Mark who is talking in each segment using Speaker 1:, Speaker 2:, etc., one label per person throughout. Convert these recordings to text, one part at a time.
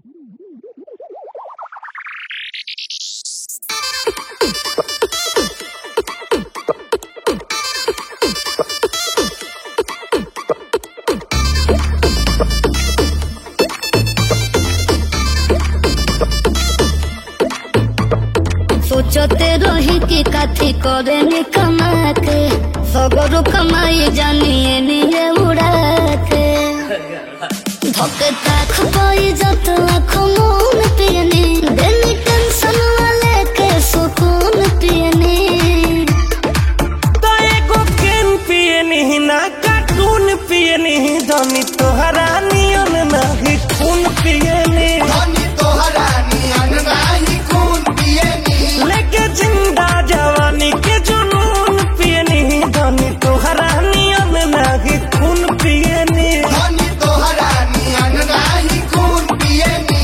Speaker 1: सोचते रही कि काथी करे नी कमा के सगरो कमाई जानिए निये उड़ा के धोके ताख पाई जत लाख मून पियनी देनी टेंशन वाले के सुकून पियनी
Speaker 2: तो एगो केन पियनी ना कार्टून पियनी धनी तोहरा नियन नाही खून पियनी
Speaker 3: धनी तोहरा नियन नाही खून पियनी
Speaker 2: लेके जिंदा जवानी के जुनून पियनी धनी तोहरा नियन नाही खून पियनी
Speaker 3: धनी तोहरा नियन नाही खून पियनी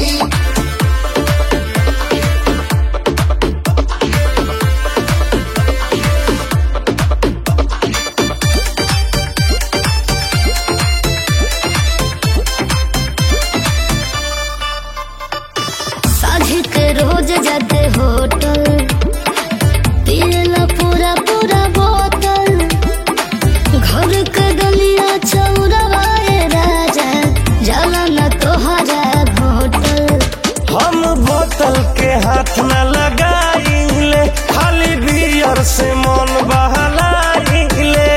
Speaker 1: साझी के रोज जाते होटल पियला पूरा पूरा बोतल घर के गलिया चौराहे राजा जाला न तोहरा होटल
Speaker 2: हम बोतल के हाथ न लगाइले खाली बियर से मन बहलाइले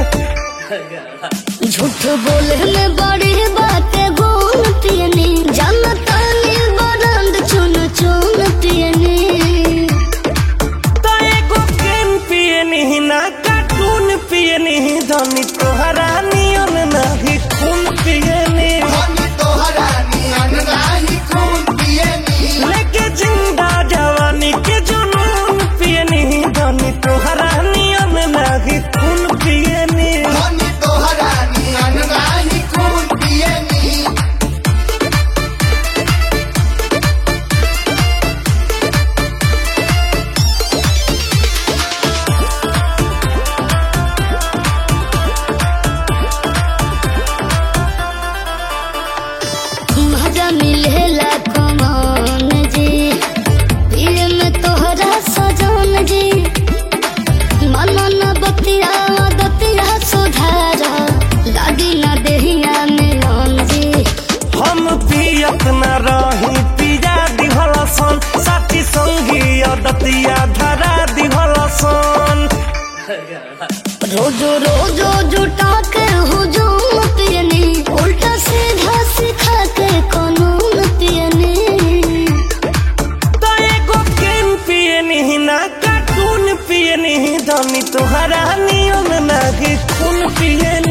Speaker 1: झूठ बोले में बड़ी बातें गुण पियनी जानता नी बरंद चुन चुन पियनी
Speaker 2: तो एगो केन पियनी ना कार्टून पियनी धनी तोहरा नियन नाही खून पियनी
Speaker 3: धनी तोहरा नियन नाही खून पियनी
Speaker 2: लेके जिंदा जवानी के जुनून पियनी धनी तोहरा नियन नाही खून पियनी
Speaker 3: धनी तोहरा नियन नाही खून पियनी
Speaker 1: मजा मिलेला कमान जी पिए में तोहरा सजन जी मन न बतिया दतिया सुधारा लागी न देहिया मिलन जी
Speaker 2: हम पियत न रही पिया दिहलसन साथी संगी अदतिया धरा दिहलसन
Speaker 1: रोजो रोजो जुटा के हुजूम पियनी उल्टा सीधा सिखा के कानून पियनी
Speaker 2: तो एगो केन पियनी ना कार्टून पियनी धनी तोहरा नियन नाही खून पियनी